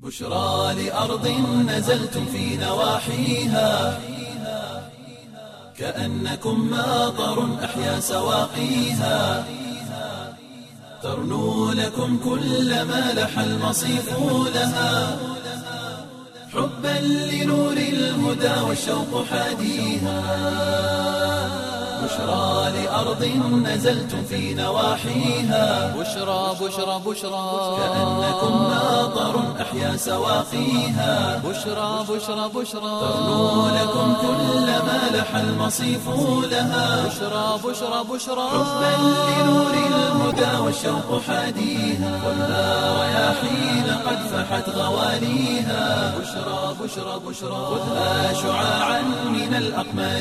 بشرى لأرض نزلتم في نواحيها كأنكم ماطر أحيا سواقيها ترنو لكم كل ما لح المصيف لها حبا لنور الهدى والشوق حاديها بشرى لأرض نزلتم في نواحيها بشرى بشرى بشرى كأنكم ماطر أحيا سواقيها بشرى بشرى بشرى ترنو لكم كل ما لح المصيف لها بشرى بشرى بشرى حبا لنور الهدى والشوق حاديها والنار رياحين قد فحت غواليها بشرى بشرى بشرى خذها شعاعا من الأقمار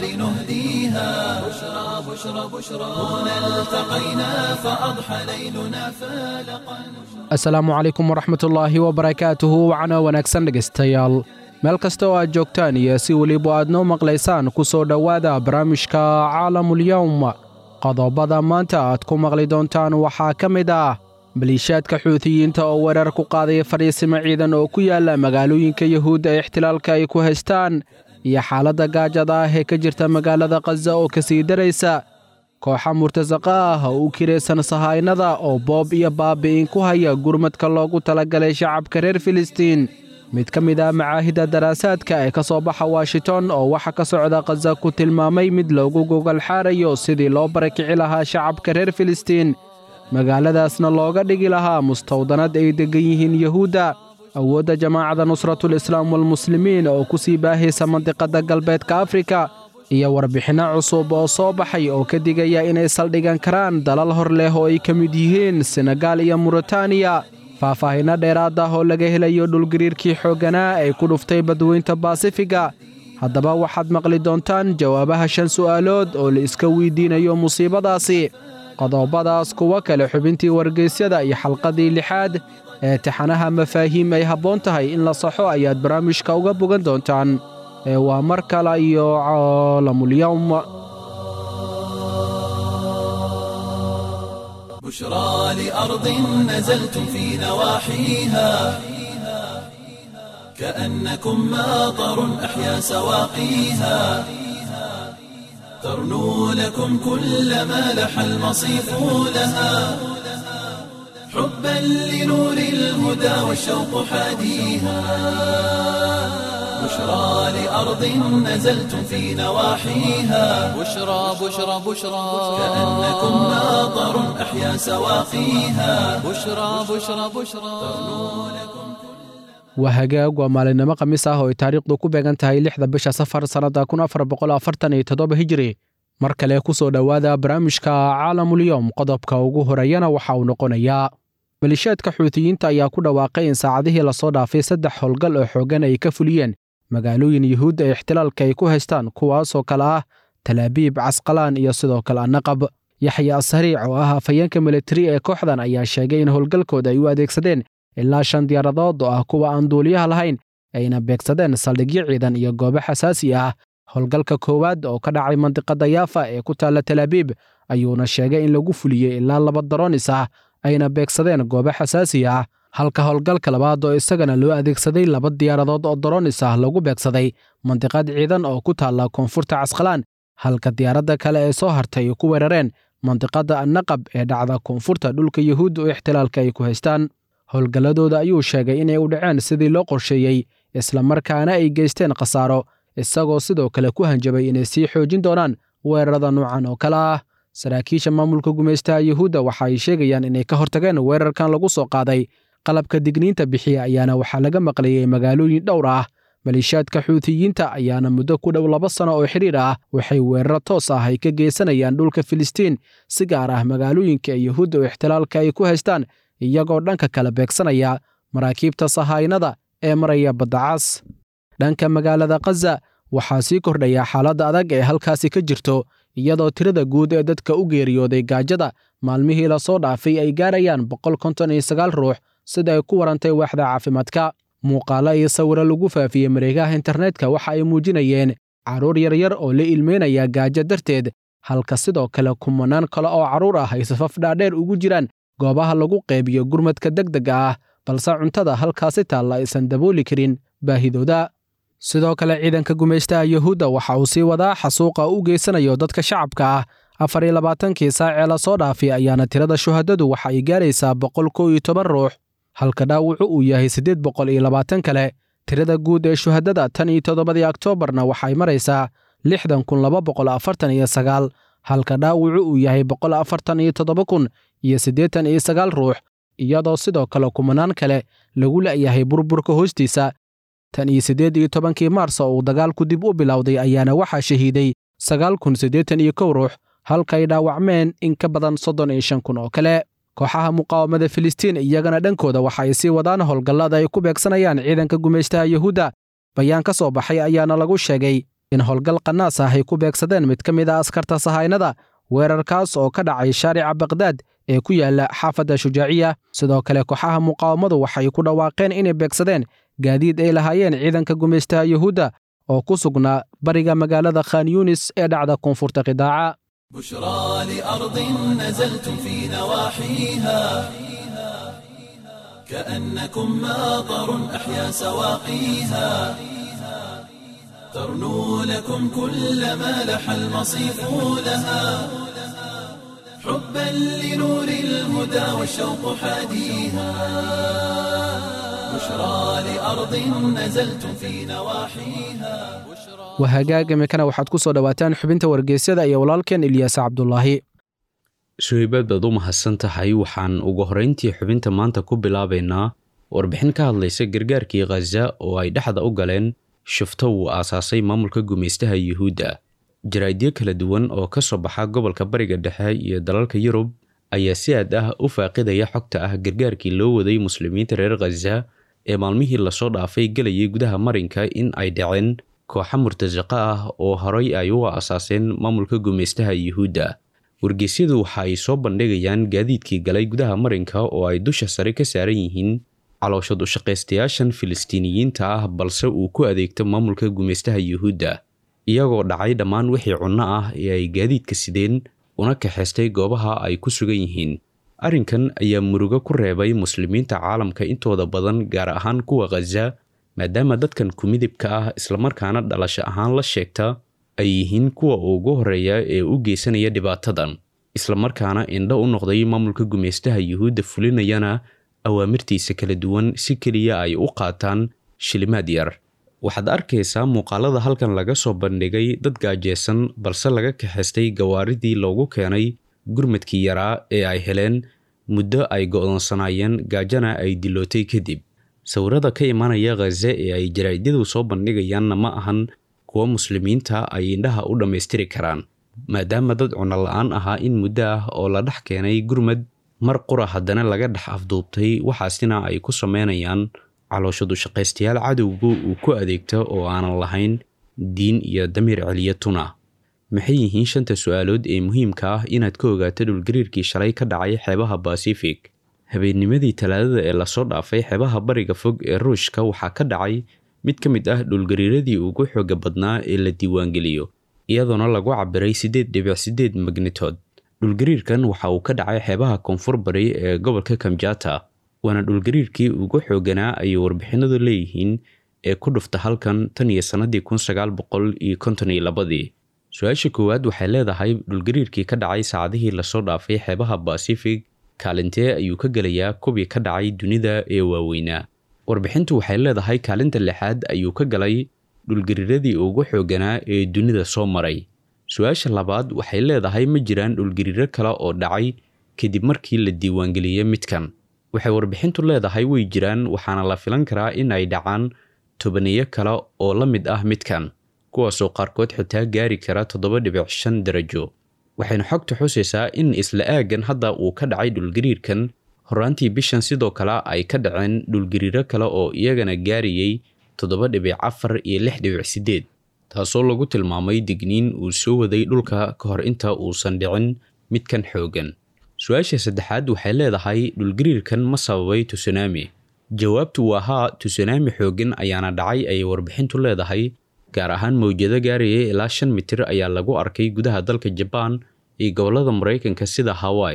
نهديها بشرى بشرى بشرى هنا التقينا فأضحى ليلنا فالقا asalaamu calaykum waraxmatullaahi wabarakaatuhu wacna wanaagsan dhegaystayaal meel kasta oo aad joogtaan iyo si weliba aad noo maqlaysaan ku soo dhowaada barnaamijka caalamulyowm qodobada maanta aad ku maqli doontaan waxaa ka mid ah maliishaadka xuutiyiinta oo weerar ku qaadaya fadhiisimo ciidan oo ku yaala magaalooyinka yuhuudda ee ixtilaalka ay ku haystaan iyo xaaladda gaajada ah ee ka jirta magaalada khaza oo ka sii daraysa kooxa murtasaqa ah oo u kiraysan sahaynada oo boob iyo baabi'in ku haya gurmadka loogu talagalay shacabka reer filistiin mid ka mid ah macaahidda daraasaadka ee ka soo baxa washington oo waxa ka socda khaza ku tilmaamay mid loogu gogol xaarayo sidii loo barakici lahaa shacabka reer filistiin magaaladaasna looga dhigi lahaa mustawdanad ay deggan yihiin yuhuudda awoodda jamaacadda nusratul islaam walmuslimiin oo ku sii baahaysa mandiqadda galbeedka afrika iyo warbixinno cusub oo soo baxay oo ka digaya inay saldhigan karaan dalal hor leh oo ay ka mid yihiin senegaal iyo muritaaniya faahfaahinno dheeraad ah oo laga helayo dhulgariirkii xoogganaa ee ku dhuftay badweynta baasifiga haddaba waxaad maqli doontaan jawaabaha shan su'aalood oo la iska weydiinayo musiibadaasi qodobadaas kuwo kale xubintii wargeysyada iyo xalqadii lixaad ee taxanaha mafaahiim ay habboon tahay in la saxo ayaad barnaamijka uga bogan doontaan ee waa mar kale iyo caalamulyowm بشرى لأرض نزلتم في نواحيها كأنكم ماطر أحيا سواقيها ترنو لكم كل ما لح المصيف لها حبا لنور الهدى والشوق حاديها بشرى لأرض نزلتم في نواحيها بشرى بشرى بشرى كأنكم ماطر أحيا سواقيها بشرى بشرى بشرى waa hagaag waa maalinimo khamiis ah oo ay taariikhdu ku beegan tahay lixda bisha safar sannadda kun afar boqol afartan iyo toddoba hijiri mar kale ku soo dhowaada barnaamijka caalamulyowm qodobka ugu horeeyana waxa uu noqonayaa maliishaadka xuutiyiinta ayaa ku dhawaaqay in saacadihii lasoo dhaafay saddex howlgal oo xooggan ay ka fuliyeen magaalooyin yuhuudda ee ixtilaalka ay ku haystaan kuwaasoo kale ah talaabiib casqalaan iyo sidoo kale annaqab yaxya asariic oo ah afhayeenka militari ee kooxdan ayaa sheegay in howlgalkooda ay u adeegsadeen ilaa shan diyaaradood oo ah kuwa aan duuliyaha lahayn ayna beegsadeen saldhigyo ciidan iyo goobo xasaasi ah howlgalka koowaad oo ka dhacay mandiqadda yaafa ee ku taalla talaabiib ayuuna sheegay in lagu fuliyey ilaa laba daroonis ah ayna beegsadeen goobo xasaasi ah halka howlgalka labaad oo isagana loo adeegsaday laba diyaaradood oo daroonis ah lagu beegsaday mandiqad ciidan oo ku taalla koonfurta casqalaan halka diyaaradda kale ee soo hartay ay ku weerareen mandiqadda annaqab ee dhacda koonfurta dhulka yuhuudda oo ixtilaalka ay ku haystaan howlgalladooda ayuu sheegay inay u dhaceen sidii loo qorsheeyey islamarkaana ay geysteen khasaaro isagoo sidoo kale ku hanjabay inay sii xoojin doonaan weerarada noocan oo kale ah saraakiisha maamulka gumaystaha yuhuudda waxa ay sheegayaan inay ka hortageen weerarkan lagu soo qaaday qalabka digniinta bixiya ayaana waxaa laga maqlayey magaalooyin dhowr ah maliishaadka xuutiyiinta ayaana muddo ku dhow laba sano oo xidhiir ah waxay weeraro toos ah ay ka geysanayaan dhulka filistiin si gaar ah magaalooyinka ee yuhuudda oo ixtilaalka ay ku haystaan iyagoo dhanka kala beegsanaya maraakiibta sahaynada ee maraya baddacas dhanka magaalada khaza waxaa sii kordhaya xaaladda adag ee halkaasi ka jirto iyadoo tirada guud ee dadka u geeriyooday gaajada maalmihii lasoo dhaafay ay gaarayaan boqol konton iyo sagaal ruux sida ay ku warantay waaxda caafimaadka muuqaalo iyo sawiro lagu faafiyey mareegaha internetka waxa ay muujinayeen carruur yaryar oo la ilmeynaya gaajo darteed halka sidoo kale kumanaan kale oo carruur ah ay safaf dhaadheer ugu jiraan goobaha lagu qeybiyo gurmadka degdega ah balse cuntada halkaasi taalla aysan dabooli karin baahidooda sidoo kale ciidanka gumaystaha yuhuudda waxa uu sii wadaa xasuuqa u geysanayo dadka shacabka ah afar iyo labaatankii saacee la soo dhaafay ayaana tirada shuhadadu waxa ay gaaraysaa boqol kow iyo toban ruux halka dhaawacu uu yahay siddeed boqol iyo labaatan kale tirada guud ee shuhadada tan iyo toddobadii oktoobarna waxay maraysaa lixdan kun laba boqol afartan iyo sagaal halka dhaawacu uu yahay boqol afartan iyo toddoba kun iyo siddeetan iyo sagaal ruux iyadoo sidoo kale kumanaan kale lagu la'yahay burburka hoostiisa tan iyo siddeed iyo tobankii maars oo uu dagaalku dib u bilowday ayaana waxaa shahiiday sagaal kun siddeetan iyo kow ruux halkay dhaawacmeen in ka badan soddon iyo shan kun oo kale kooxaha muqaawamada filistiin iyagana dhankooda waxa ay sii wadaan howlgallada ay ku beegsanayaan ciidanka gumaystaha yuhuudda bayaan ka soo baxay ayaana lagu sheegay in howlgal qanaas ah ay ku beegsadeen mid ka mid a askarta sahaynada weerarkaas oo ka dhacay shaarica bakdaad ee ku yaala xaafadda shujaaciya sidoo kale kooxaha muqaawamadu waxay ku dhawaaqeen inay beegsadeen gaadiid ay lahaayeen ciidanka gumaystaha yuhuudda oo ku sugnaa bariga magaalada khan yunis ee dhacda koonfurta qidaaca بشرى لأرض نزلتم في نواحيها كأنكم ماطر أحيا سواقيها ترنو لكم كل ما لح المصيف لها حبا لنور الهدى والشوق حاديها بشرى لأرض نزلتم في نواحيها wahagaaga mikana waxaad ku soo dhowaataan xubinta wargeysyada iyo walaalkeen ilyaas cabdulaahi suhaybaad baad u mahadsan tahay waxaan ugu horrayntii xubinta maanta ku bilaabaynaa warbixin ka hadlaysa gargaarkii khaza oo ay dhexda u galeen shufto uu aasaasay maamulka gumaystaha yuhuudda jaraa'idyo kala duwan oo ka soo baxa gobolka bariga dhexe iyo dalalka yurub ayaa si aad ah u faaqidaya xogta ah gargaarkii loo waday muslimiinta reer khaza ee maalmihii lasoo dhaafay gelayay gudaha marinka in ay dhaceen kooxa murtasaqa ah oo horay ay u aasaaseen maamulka gumaystaha yuhuudda wargeysyadu waxa ay soo bandhigayaan gaadiidkii galay gudaha marinka oo ay dusha sare ka saaran yihiin calooshad u shaqaystayaashan filistiiniyiinta ah balse uu ku adeegto maamulka gumaystaha yuhuudda iyagoo dhacay dhammaan wixii cunno ah ee ay gaadiidka sideen una kaxaystay goobaha ay ku sugan yihiin arrinkan ayaa murugo ku reebay muslimiinta caalamka intooda badan gaar ahaan kuwa khaza maadaama dadkan kumidibka ah islamarkaana dhalasho ahaan la sheegta ay yihiin kuwa ugu horreeya ee u geysanaya dhibaatadan islamarkaana indho u noqday maamulka gumaystaha yuhuudda fulinayana awaamirtiisa kala duwan si keliya ay u qaataan shilimaad yar waxaad arkaysaa muuqaalada halkan laga soo bandhigay dad gaajeysan balse laga kaxaystay gawaaridii loogu keenay gurmadkii yaraa ee ay heleen muddo ay go'doonsanaayeen gaajana ay dilootay kadib sawirada ka imanaya khaze ee ay jaraa'idyadu soo bandhigayaanna ma ahan kuwa muslimiinta ay indhaha u dhammaystiri karaan maadaama dad cuno la-aan ahaa in muddo ah oo la dhex keenay gurmad mar qura haddana laga dhex afduubtay waxaasina ay ku sameynayaan calooshadu shaqaystayaal cadowgu uu ku adeegto oo aanan lahayn diin iyo damiir celiya tuna maxay yihiin shanta su-aalood ee muhiimka ah inaad ka ogaato dhulgariirkii shalay ka dhacay xeebaha basifik habeennimadii talaadada ee lasoo dhaafay xeebaha bariga fog ee ruushka waxaa ka dhacay mid ka mid ah dhulgariiradii ugu xooga badnaa ee la diiwaangeliyo iyadoona lagu cabiray siddeed dhibic siddeed magnitood dhulgariirkan waxa uu ka dhacay xeebaha koonfur bari ee gobolka kamjata waana dhulgariirkii ugu xooganaa ayay warbixinadu leeyihiin ee ku dhufta halkan tan iyo sannadii kun sagaal boqol iyo konton iyo labadii su-aasha koowaad waxay leedahay dhulgariirkii ka dhacay saacadihii lasoo dhaafay xeebaha basifig kaalintee ayuu ka gelayaa kubii ka dhacay dunida ee waaweynaa warbixintu waxay leedahay kaalinta lixaad ayuu ka galay dhulgariiradii ugu xooganaa ee dunida soo maray su-aasha labaad waxay leedahay ma jiraan dhulgariiro kale oo dhacay kadib markii la diiwaangeliyey midkan waxay warbixintu leedahay way jiraan waxaana la filan karaa in ay dhacaan tobaniyo kale oo la mid ah midkan kuwaasoo qaarkood xitaa gaari kara toddoba dhibic shan darajo waxayna xogta xusaysaa in isla aaggan hadda uu ka dhacay dhulgariirkan horaantii bishan sidoo kale ay ka dhaceen dhulgariiro kale oo iyagana gaarayay toddoba dhibic afar iyo lix dhibic siddeed taasoo lagu tilmaamay digniin uu soo waday dhulka ka hor inta uusan dhicin midkan xoogan su-aasha saddexaad waxay leedahay dhulgariirkan ma sababay tusunaami jawaabtu waa haa tusunaami xoogan ayaana dhacay ayay warbixintu leedahay gaar ahaan mawjado gaaraya ilaa shan mitir ayaa lagu arkay gudaha dalka jabaan iyo gobollada maraykanka sida hawaii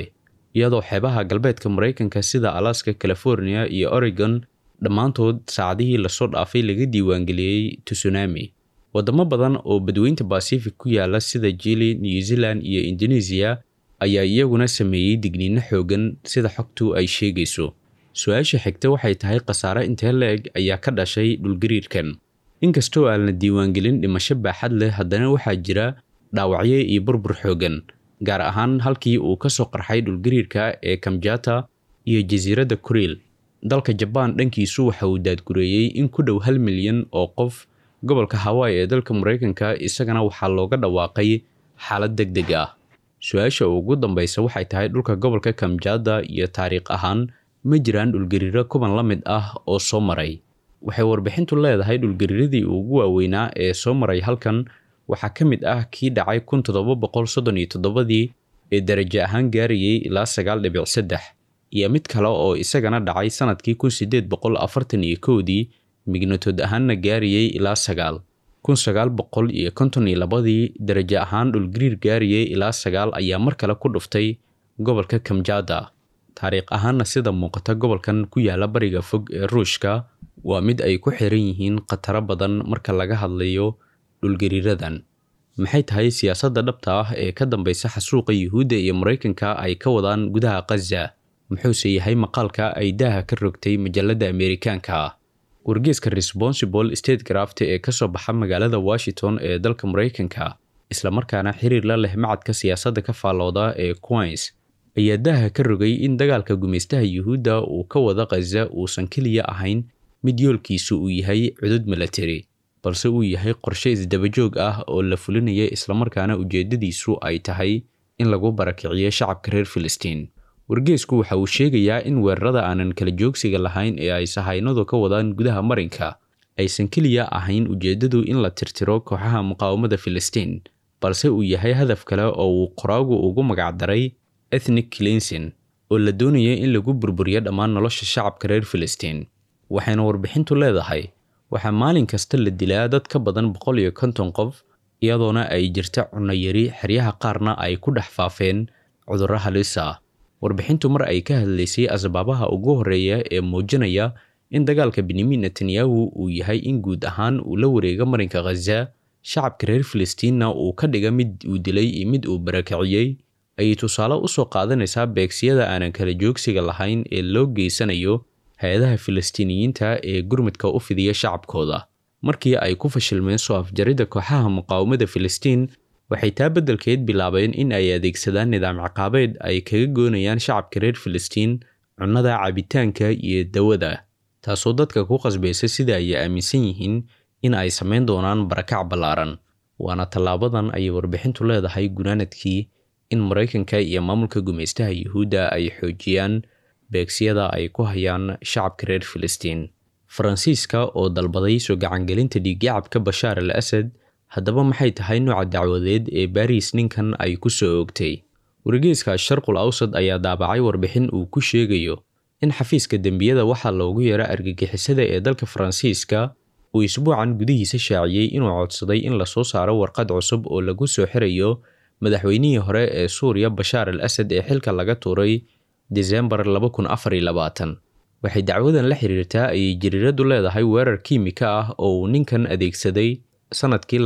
iyadoo xeebaha galbeedka maraykanka sida alaska california iyo oregon dhammaantood saacadihii lasoo dhaafay laga diiwaangeliyey tsunami wadamo badan oo badweynta bacific ku yaala sida jili new zealand iyo indonesia ayaa iyaguna sameeyey digniino xoogan sida xogtu ay sheegayso su-aasha xigta waxay tahay khasaare intee la-eg ayaa ka dhashay dhulgariirkan inkastoo aan la diiwaangelin dhimasho baaxad leh haddana waxaa jira dhaawacyo iyo burbur xoogan gaar ahaan halkii uu ka soo qarxay dhulgariirka ee kamjata iyo jasiiradda kuriil dalka jabaan dhankiisu waxa uu daadgureeyey in ku dhow hal milyan oo qof gobolka hawaii ee dalka maraykanka isagana waxaa looga dhawaaqay xaalad deg deg ah su-aasha ugu dambeysa waxay tahay dhulka gobolka kamjada iyo taariikh ahaan ma jiraan dhulgariiro kuban la mid ah oo soo maray waxay warbixintu leedahay dhulgariiradii ugu waaweynaa ee soo maray halkan waxaa ka mid ah kii dhacay kun toddoba boqol soddon iyo toddobadii ee darajo ahaan gaarayay ilaa sagaal dhibic saddex iyo mid kale oo isagana dhacay sanadkii kun sideed boqol afartan iyo kowdii mignatood ahaanna gaarayay ilaa sagaal kun sagaal boqol iyo konton iyo labadii darajo ahaan dhulgariir gaarayay ilaa sagaal ayaa mar kale ku dhuftay gobolka kamjada taariikh ahaanna sida muuqata gobolkan ku yaala bariga fog ee ruushka waa mid ay ku xiran yihiin khataro badan marka laga hadlayo dhulgariiradan maxay tahay siyaasadda dhabta ah ee ka dambeysa xasuuqa yuhuudda iyo maraykanka ay ka wadaan gudaha khaza muxuuse yahay maqaalka ay daaha ka rogtay majalladda ameerikaanka ah wargeeska responsible state graft ee ka soo baxa magaalada washington ee dalka maraykanka islamarkaana xiriir la leh macadka siyaasadda ka faallooda ee queens ayaa daaha ka rogay in dagaalka gumaystaha yuhuudda uu ka wada khaza uusan keliya ahayn mid yoolkiisu uu yahay cudud milatari balse uu yahay qorshe isdabajoog ah oo la fulinaya islamarkaana ujeeddadiisu ay tahay in lagu barakiciyo shacabka reer filistiin wargeesku waxa uu sheegayaa in weerarada aanan kala joogsiga lahayn ee ay sahaynadu ka wadaan gudaha marinka aysan keliya ahayn ujeeddadu in la tirtiro kooxaha muqaawamada filistiin balse uu yahay hadaf kale oo uu qoraagu ugu magacdaray ethnic clinsin oo la doonaya in lagu burburiyo dhammaan nolosha shacabka reer filistiin waxayna warbixintu leedahay waxaa maalin kasta la dilaa dad ka badan boqol iyo konton qof iyadoona ay jirta cunno yari xeryaha qaarna ay ku dhex faafeen cudurro halis ah warbixintu mar ay ka hadlaysay asbaabaha ugu horreeya ee muujinaya in dagaalka benyamin netanyahu uu yahay in guud ahaan uu la wareego marinka khaza shacabka reer filistiinna uu ka dhiga mid uu dilay iyo mid uu barakiciyey ayay tusaale u soo qaadanaysaa beegsiyada aanan kala joogsiga lahayn ee loo geysanayo hay-adaha filistiiniyiinta ee gurmudka u fidiya shacabkooda markii ay ku fashilmeen soo afjaridda kooxaha muqaawamada filistiin waxay taa beddelkeed bilaabeen in ay adeegsadaan nidaam ciqaabeed ay kaga goonayaan shacabka reer filistiin cunnada cabitaanka iyo dawada taasoo dadka ku qasbaysa sida ay aaminsan yihiin in ay samayn doonaan barakac ballaaran waana tallaabadan ayay warbixintu leedahay gunaanadkii in maraykanka iyo maamulka gumaystaha yuhuudda ay xoojiyaan beegsiyada ay ku hayaan shacabka reer filistiin faransiiska oo dalbaday soo gacangelinta dhiiggacabka bashaar al asad haddaba maxay tahay nooca dacwadeed ee baariis ninkan ay ku soo oogtay wargeyska sharqul awsad ayaa daabacay warbixin uu ku sheegayo in xafiiska dembiyada waxaa loogu yeero argagixisada ee dalka faransiiska uu isbuucan gudihiisa shaaciyey inuu codsaday in lasoo saaro warqad cusub oo lagu soo xirayo madaxweynihii hore ee suuriya bashaar al asad ee xilka laga tuuray desembar waxay dacwadan la xiriirtaa ayay jariiradu leedahay weerar kiimika ah oo uu ninkan adeegsaday sanadkii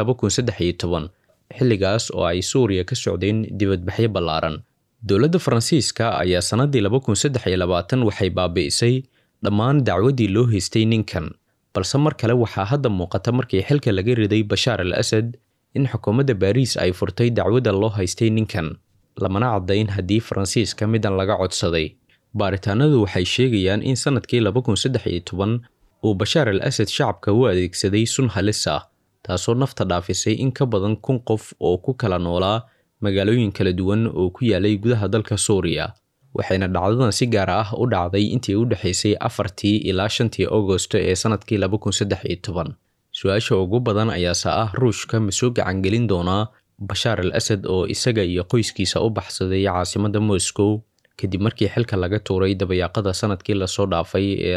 xilligaas oo ay suuriya ka socdeen dibadbaxyo ballaaran dowladda faransiiska ayaa sannaddii waxay baabi'isay dhammaan dacwaddii loo haystay ninkan balse mar kale waxaa hadda muuqata markii xilka laga riday bashaar al asad in xukuumadda baariis ay furtay dacwadda loo haystay ninkan lamana caddayn haddii faransiiska midan laga codsaday baaritaanadu waxay sheegayaan in sannadkii uu bashaar al asad shacabka u adeegsaday sun halis ah taasoo nafta dhaafisay in ka badan kun qof oo ku kala noolaa magaalooyin kala duwan oo ku yaalay gudaha dalka suuriya waxayna dhacdadan si gaar ah u dhacday intii u dhexaysay afartii ilaa shantii agosto ee sannadkii su-aasha ugu badan ayaase ah ruushka ma soo gacangelin doonaa bashaar al asad oo isaga iyo qoyskiisa u baxsaday caasimadda moscow kadib markii xilka laga tuuray dabayaaqada sanadkii lasoo dhaafay ee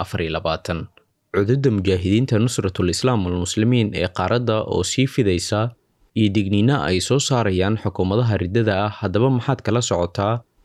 cududda mujaahidiinta nusratul islaam walmuslimiin ee qaaradda oo sii fidaysa iyo digniino ay soo saarayaan xukuumadaha riddada ah haddaba maxaad kala socotaa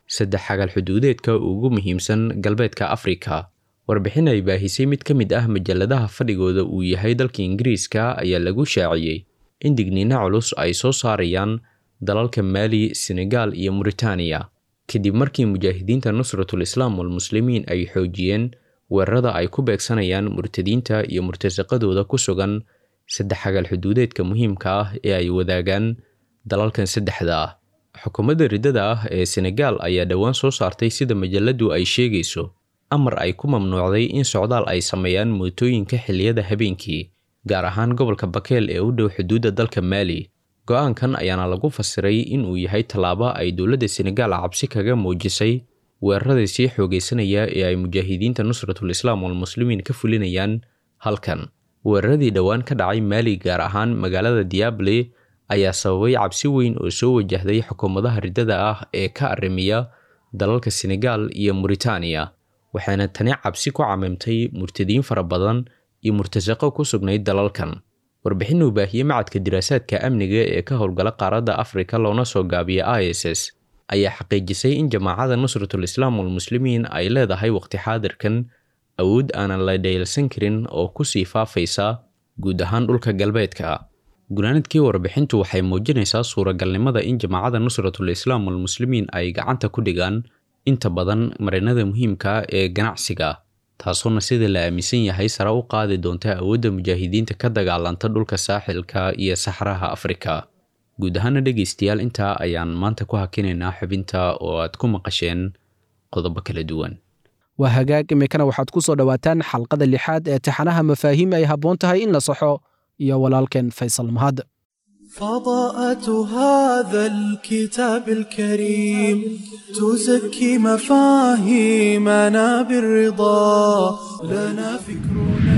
saddex xagal xuduudeedka ugu muhiimsan galbeedka afrika warbixin ay baahisay mid ka mid ah majalladaha fadhigooda uu yahay dalka ingiriiska ayaa lagu shaaciyey in digniino culus ay soo saarayaan dalalka maali senegaal iyo muritaaniya kadib markii mujaahidiinta nusratul islaam walmuslimiin ay xoojiyeen weerarada ay ku beegsanayaan murtadiinta iyo murtasaqadooda ku sugan saddex xagal xuduudeedka muhiimka ah ee ay wadaagaan dalalkan saddexda ah xukuumadda riddada ah ee senegaal ayaa dhowaan soo saartay sida majaladu ay sheegayso amar ay ku mamnuucday in socdaal ay sameeyaan mootooyinka xilliyada habeenkii gaar ahaan gobolka bakeel ee u dhow xuduudda dalka maali go-aankan ayaana lagu fasiray inuu yahay tallaabo ay dowladda senegaal cabsi kaga muujisay weerarada sii xoogaysanaya ee ay mujaahidiinta nusratul islaam walmuslimiin ka fulinayaan halkan weeraradii dhowaan ka dhacay maali gaar ahaan magaalada diable ayaa sababay cabsi weyn oo soo wajahday xukuumadaha riddada ah ee ka arrimiya dalalka senegaal iyo muritaaniya waxaana tani cabsi ku camimtay murtadiin fara badan iyo murtasaqo ku sugnayd dalalkan warbixin uu baahiyey macadka diraasaadka amniga ee ka howlgala qaaradda afrika loona soo gaabiya i s s ayaa xaqiijisay in jamaacada nusratul islaam walmuslimiin ay leedahay waqti xaadirkan awood aanan la dhayalsan karin oo kusii faafaysa guud ahaan dhulka galbeedka gunaanadkii warbixintu waxay muujinaysaa suuragalnimada in jamaacada nusratul islaam walmuslimiin ay gacanta ku dhigaan inta badan marinada muhiimka ee ganacsiga taasoona sida la aaminsan yahay sare u qaadi doonta awoodda mujaahidiinta ka dagaalanta dhulka saaxilka iyo saxraha afrika guud ahaana dhegaystayaal intaa ayaan maanta ku hakinaynaa xubinta oo aad ku maqasheen qodobo kala duwan waa hagaag iminkana waxaad ku soo dhowaataan xalqada lixaad ee taxanaha mafaahiim ay habboon tahay in la saxo iyo walaalkeen faysal mahad فضاءة هذا الكتاب الكريم تزكي مفاهيمنا بالرضا لنا فكرنا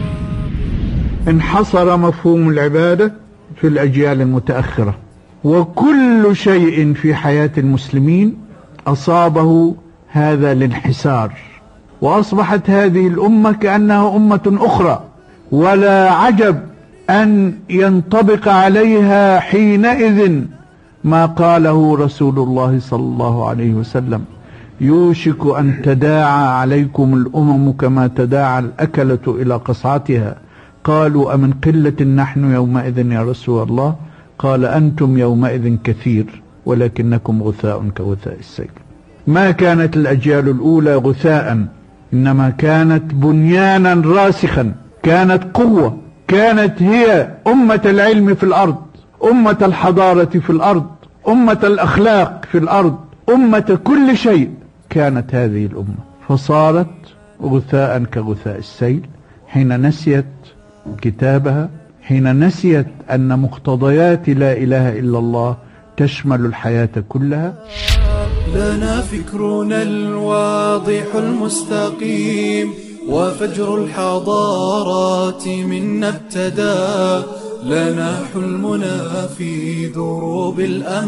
انحصر مفهوم العبادة في الأجيال المتأخرة وكل شيء في حياة المسلمين أصابه هذا الانحسار وأصبحت هذه الأمة كأنها أمة أخرى ولا عجب أن ينطبق عليها حينئذ ما قاله رسول الله صلى الله عليه وسلم يوشك أن تداعى عليكم الأمم كما تداعى الأكلة إلى قصعتها قالوا أمن قلة نحن يومئذ يا رسول الله قال أنتم يومئذ كثير ولكنكم غثاء كغثاء السيل ما كانت الأجيال الأولى غثاء إنما كانت بنيانا راسخا كانت قوة كانت هي أمة العلم في الأرض أمة الحضارة في الأرض أمة الأخلاق في الأرض أمة كل شيء كانت هذه الأمة فصارت غثاء كغثاء السيل حين نسيت كتابها حين نسيت أن مقتضيات لا إله إلا الله تشمل الحياة كلها لنا فكرنا الواضح المستقيم وفجر الحضارات منا ابتدى لنا حلمنا في دروب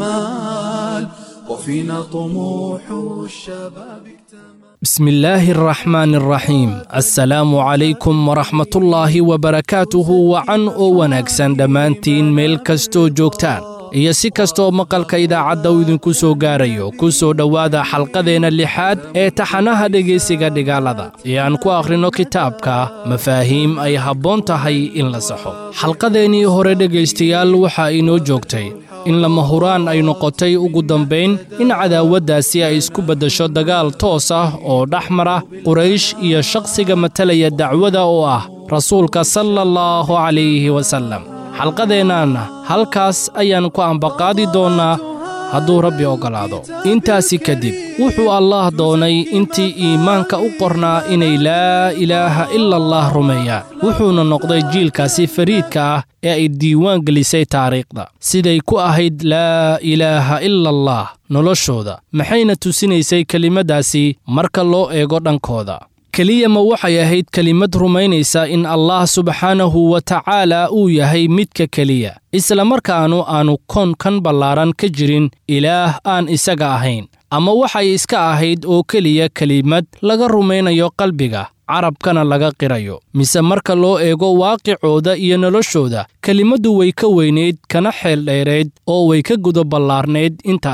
الأمال وفينا طموح الشباب اكتمل بسم الله الرحمن الرحيم السلام عليكم ورحمة الله وبركاته وعن oo wanaagsan dhammaantiin meel kastoo joogtaan iyo si kastoo maqalka idaacadda uu idinku soo gaarayo ku soo dhowaada xalqadeenna lixaad ee taxanaha dhegaysiga dhigaalada ee aan ku akhrinno kitaabka mafaahiim ay habboon tahay in la saxo xalqadeennii hore dhegaystayaal waxaa inoo joogtay in lama huraan ay noqotay ugu dambayn in cadaawaddaasi ay isku beddasho dagaal toos ah oo dhex mara quraysh iyo shakhsiga matalaya dacwada oo ah rasuulka sala allahu calayhi wasallam xalqadeennaanna halkaas ayaan ku ambaqaadi doonnaa hadduu rabbi oggolaado intaasi kadib wuxuu allaah doonay intii iimaanka u qornaa inay laa ilaaha ila allah rumeeyaan wuxuuna noqday jiilkaasi fariidka ah ee ay diiwaan gelisay taariikhda siday ku ahayd laa ilaaha ila allah noloshooda maxayna tusinaysay kelimaddaasi marka loo eego dhankooda keliya ma waxay ahayd kelimad rumaynaysa in allah subxaanahu wa tacaala uu yahay midka keliya isla markaanu aanu koonkan ballaaran ka jirin ilaah aan isaga ahayn ama waxay iska ahayd oo keliya kelimad laga rumaynayo qalbiga carabkana laga qirayo mise marka loo eego waaqicooda iyo noloshooda kelimaddu way ka weynayd kana xeel dheerayd oo way ka guda ballaarnayd intaasi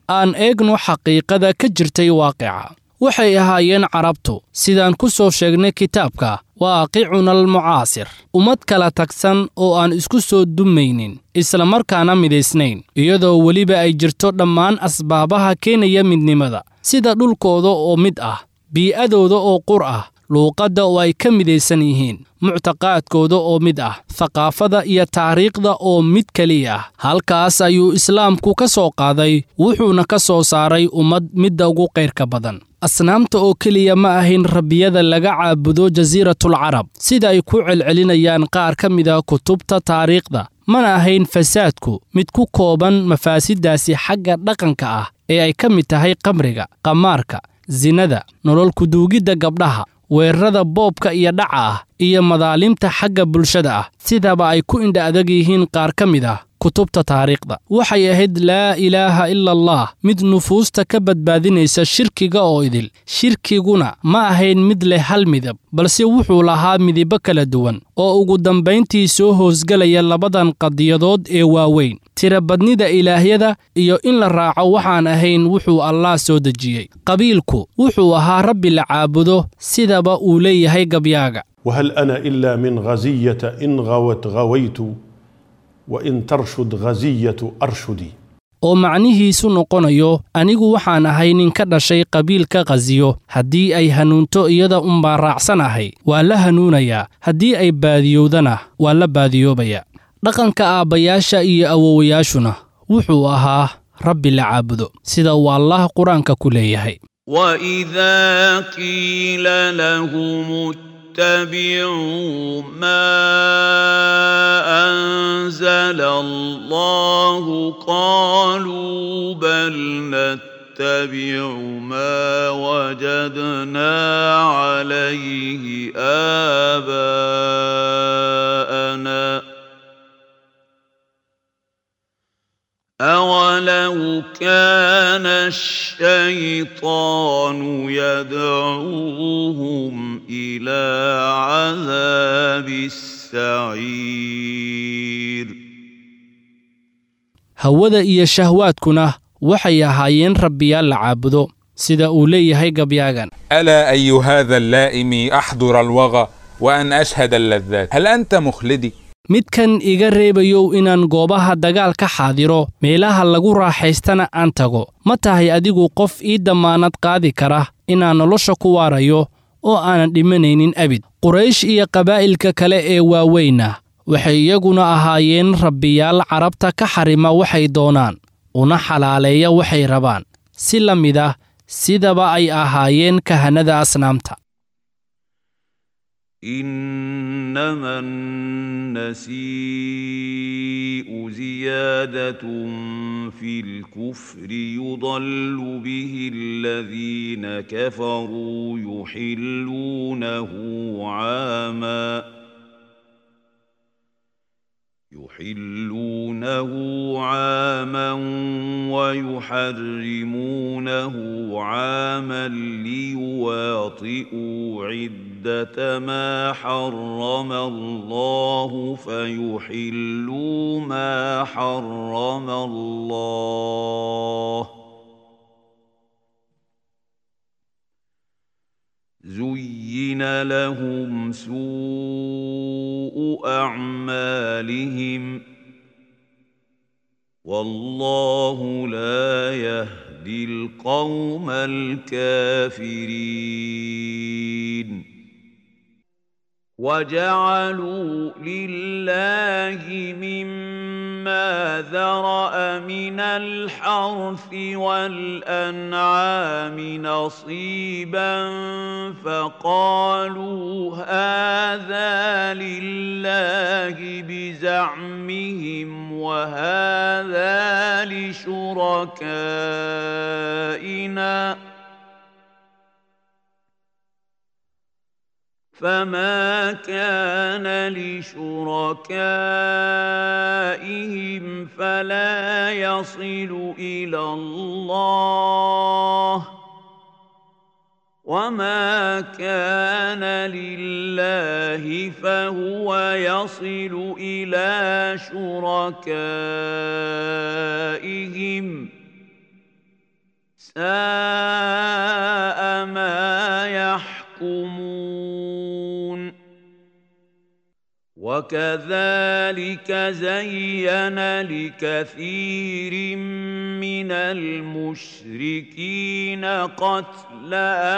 aan eegno xaqiiqada ka jirtay waaqica waxay ahaayeen carabtu sidaan ku soo sheegnay kitaabka waaqicuna almucaasir ummad kala tagsan oo aan isku soo dumaynin islamarkaana midaysnayn iyadoo weliba ay jirto dhammaan asbaabaha keenaya midnimada sida dhulkooda oo mid ah bii'adooda oo qur ah luuqadda oo ay ka midaysan yihiin muctaqaadkooda oo mid ah thaqaafada iyo taariikhda oo mid keliya ah halkaas ayuu islaamku ka soo qaaday wuxuuna ka soo saaray ummad midda ugu qayrka badan asnaamta oo keliya ma ahayn rabbiyada laga caabudo jasiiratul carab sida ay ku celcelinayaan qaar ka mida kutubta taariikhda mana ahayn fasaadku mid ku kooban mafaasiddaasi xagga dhaqanka ah ee ay ka mid tahay qamriga qamaarka sinada nolol kuduugidda gabdhaha weerarada boobka iyo dhaca ah iyo madaalimta xagga bulshada ah sidaba ay ku indha adag yihiin qaar ka mid ah kutubta taariikhda waxay ahayd laa ilaaha ila allah mid nufuusta ka badbaadinaysa shirkiga oo idil shirkiguna ma ahayn mid leh hal midab balse wuxuu lahaa midibo kala duwan oo ugu dambayntii soo hoosgelaya labadan qadiyadood ee waaweyn tirabadnida ilaahyada iyo in la raaco waxaan ahayn wuxuu allah soo dejiyey qabiilku wuxuu ahaa rabbi la caabudo sidaba uu leeyahay gabyaaga وهل أنا إلا من غزية إن غوت غويت وإن ترشد غزية أرشدي oo macnihiisu noqonayo anigu waxaan ahay nin ka dhashay qabiilka khasiyo haddii ay hanuunto iyada unbaa raacsanahay waa la hanuunayaa haddii ay baadiyowdana waa la baadiyoobayaa dhaqanka aabbayaasha iyo awowayaashuna wuxuu ahaa rabbi la caabudo sida uu allah qur-aanka ku leeyahay وإذا قيل لهم اتبعوا ما أنزل الله قالوا بل نتبع ما وجدنا عليه آباءنا أولو كان الشيطان يدعوهم إلى عذاب السعير hawada iyo shahwaadkuna waxay ahaayeen rabbiyaal la caabudo sida uu leeyahay gabyaagan ألا أي هذا اللائم أحضر الوغى وأن أشهد اللذات هل أنت مخلدي؟ midkan iga reebayow inaan goobaha dagaal ka xaadiro meelaha lagu raaxaystana aan tago ma tahay adigu qof ii dammaanad qaadi kara inaan nolosha ku waarayo oo aanan dhimanaynin abid quraysh iyo qabaa'ilka kale ee waaweyna waxay iyaguna ahaayeen rabbiyaal carabta ka xarima waxay doonaan una xalaaleeya waxay rabaan si la mid ah sidaba ay ahaayeen kahanada asnaamta إنما النسيء زيادة في الكفر يضل به الذين كفروا يحلونه عاماً يحلونه عاما ويحرمونه عاما ليواطئوا عدة ما حرم الله فيحلوا ما حرم الله زين لهم سوء أعمالهم والله لا يهدي القوم الكافرين وجعلوا لله مما ذرأ من الحرث والأنعام نصيبا فقالوا هذا لله بزعمهم وهذا لشركائنا فما كان لشركائهم فلا يصل إلى الله وما كان لله فهو يصل إلى شركائهم ساء ما يحكمون وكذلك زين لكثير من المشركين قتل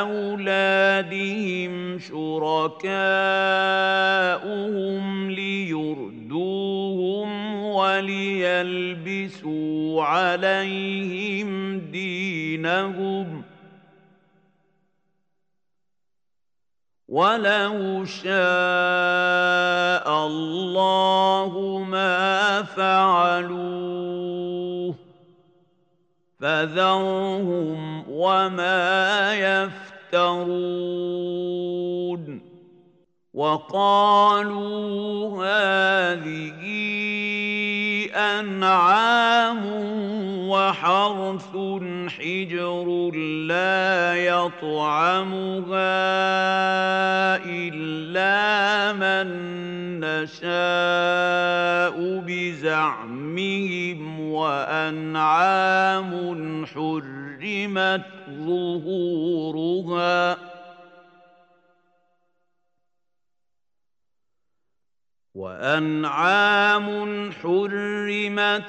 اولادهم شركاؤهم ليردوهم وليلبسوا عليهم دينهم ولو شاء الله ما فعلوه فذرهم وما يفترون وقالوا هذه أنعام وحرث حجر لا يطعمها إلا من نشاء بزعمهم وأنعام حرمت ظهورها وأنعام حرمت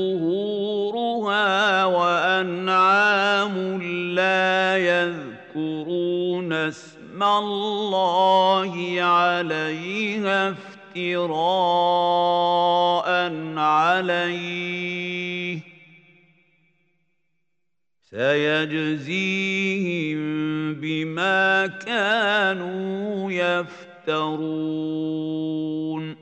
ظهورها وأنعام لا يذكرون اسم الله عليها افتراء عليه سيجزيهم بما كانوا يفترون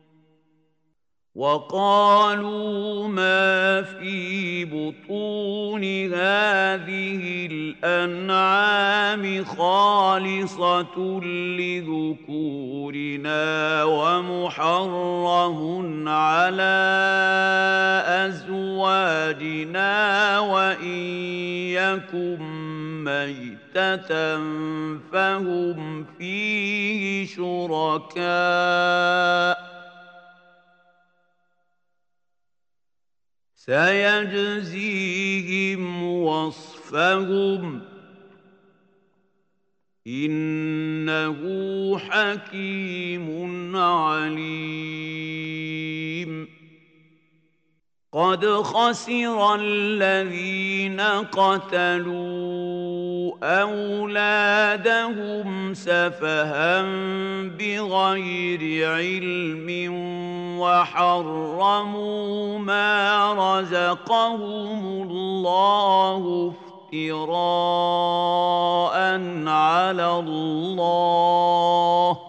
وقالوا ما في بطون هذه الأنعام خالصة لذكورنا ومحرم على أزواجنا وإن يكن ميتة فهم فيه شركاء سيجزيهم وصفهم إنه حكيم عليم قد خسر الذين قتلوا أولادهم سفها بغير علم وحرموا ما رزقهم الله افتراء على الله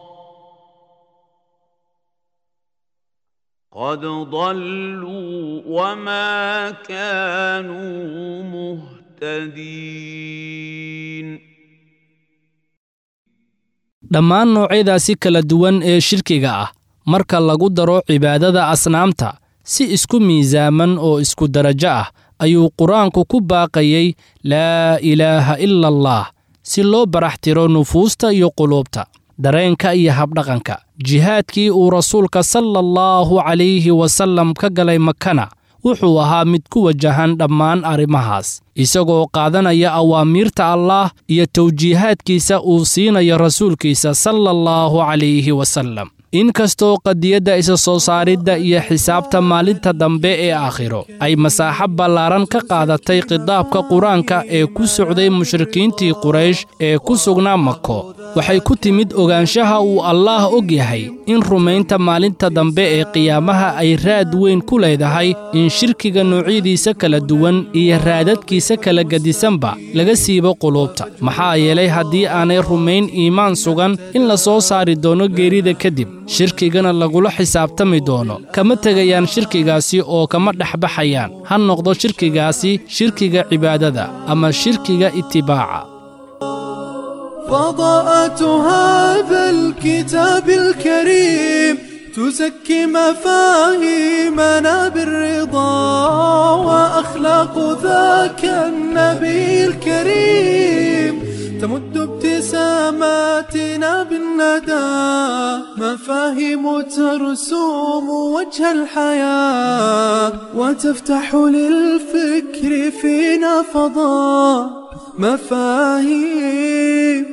قد ضلوا وما كانوا مهتدين dhammaan noocyadaasi kala duwan ee shirkiga ah marka lagu daro cibaadada asnaamta si isku miisaaman oo isku darajo ah ayuu qur-aanku ku baaqayey laa ilaaha ila allah si loo baraxtiro nufuusta iyo quluubta dareenka iyo habdhaqanka jihaadkii uu rasuulka sala allahu calayhi wasallam ka galay makana wuxuu ahaa mid ku wajahan dhammaan arrimahaas isagoo qaadanaya awaamiirta allaah iyo tawjiihaadkiisa uu siinayo rasuulkiisa sala allahu calayhi wasallam inkastoo qadiyadda isa soo saaridda iyo xisaabta maalinta dambe ee aakhiro ay masaaxo ballaaran ka qaadatay khitaabka qur-aanka ee ku socday mushrikiintii quraysh ee ku sugnaa mako waxay ku timid ogaanshaha uu allaah og yahay in rumaynta maalinta dambe ee qiyaamaha ay raad weyn ku leedahay in shirkiga noocyadiisa kala duwan iyo raadadkiisa kala gedisanba laga siibo quluubta maxaa yeelay haddii aanay rumayn iimaan sugan in la soo saari doono geerida kadib shirkigana lagula xisaabtami doono kama tegayaan shirkigaasi oo kama dhexbaxayaan ha noqdo shirkigaasi shirkiga cibaadada ama shirkiga itibaaca فضاءة هذا الكتاب الكريم تزكي مفاهيمنا بالرضا وأخلاق ذاك النبي الكريم تمد ابتسام سماتنا بالندى مفاهيم ترسوم وجه الحياة وتفتح للفكر فينا فضاء مفاهيم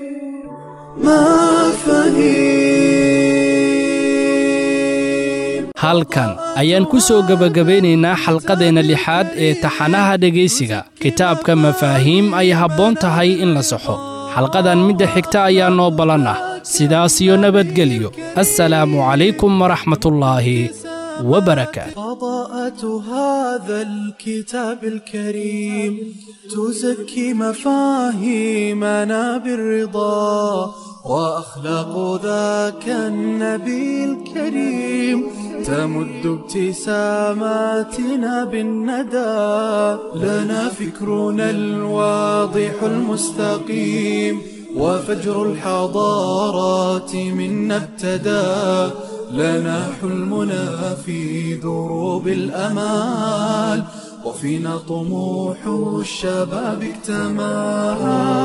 مفاهيم halkan ayaan ku soo gebagabeynaynaa xalqadeenna lixaad ee taxanaha dhegaysiga kitaabka mafaahiim ay habboon tahay in la saxo xalqadan midda xigta ayaa noo ballan ah sidaas iyo nabadgelyo assalaamu calaykum waraxmatullaahi wabarakaatu فضاءة هذا الكتاب الكريم تزكي مفاهيمنا بالرضا وأخلاق ذاك النبي الكريم تمد ابتساماتنا بالندى لنا فكرنا الواضح المستقيم وفجر الحضارات منا ابتدى لنا حلمنا في دروب الأمال وفينا طموح الشباب اكتمل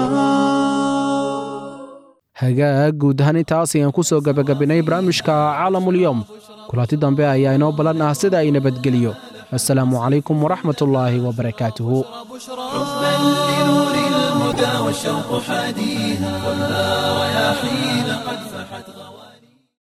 hagaag guud ahaan intaas ayaan ku soo gebagabinay barnaamijka caalamulyoom kulanti dambe ayaa inoo ballan ah sida ay nabadgeliyo assalaamu calaykum waraxmatullaahi wabarakaatuhu حبا لنور الهدى والشوق حاديها والنار يا حين قد فحت